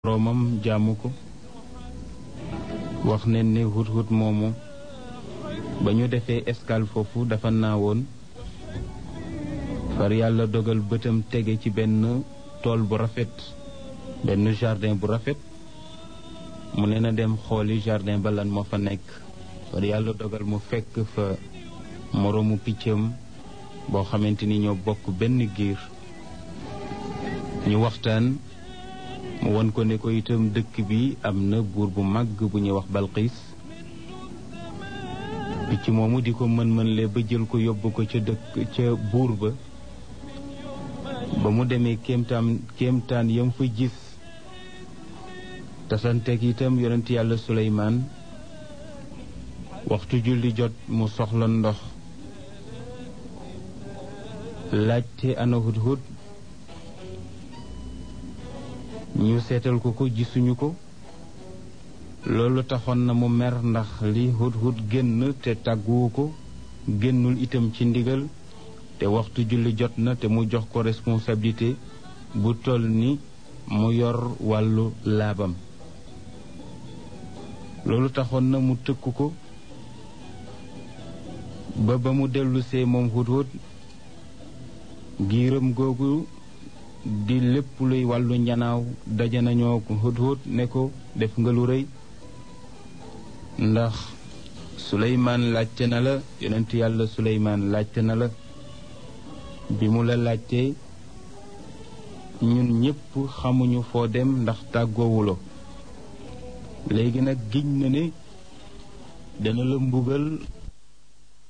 boroomam jaamu ko wax ne ne hut-hut moomu ba ñu defee escale foofu dafa naawoon far yàlla dogal bëtam tege ci benn tool bu rafet benn jardin bu rafet mu ne na dem xooli jardin ba lan moo fa nekk far yàlla dogal mu fekk fa moroomu piccam boo xamante ni ñoo bokk benn giir ñu waxtaan mu won ko ne ko itam dëkk bi am na buur bu màgg bu ñuy wax balxiis picc moomu di ko mën-mënle ba jël ko yóbbu ko ca dëkk ca buur ba ba mu demee kéemtaan kéemtaan yam fa gis tasanteeg itam yonent yàlla suleymaan waxtu julli jot mu soxla ndox laajte ana hut-hut ñu seetal ko ko gisuñu ko loolu taxoon na mu mer ndax li hut-hut génn te tàgguwu ko génnul itam ci ndigal te waxtu julli jot na te mu jox ko responsabilité bu toll ni mu yor wàllu laabam loolu taxoon na mu tëkk ko ba ba mu dellusee moom hut-hut giiram googu di lépp luy wàllu njanaaw daje nañoo ko hut-hut ne ko def nga lu rëy ndax suleymaan laajte na la yonent yàlla suleymaan laajte na la bi mu la laajtee ñun ñépp xamuñu foo dem ndax tàggoowulo léegi nag giñ na ne dana la mbugal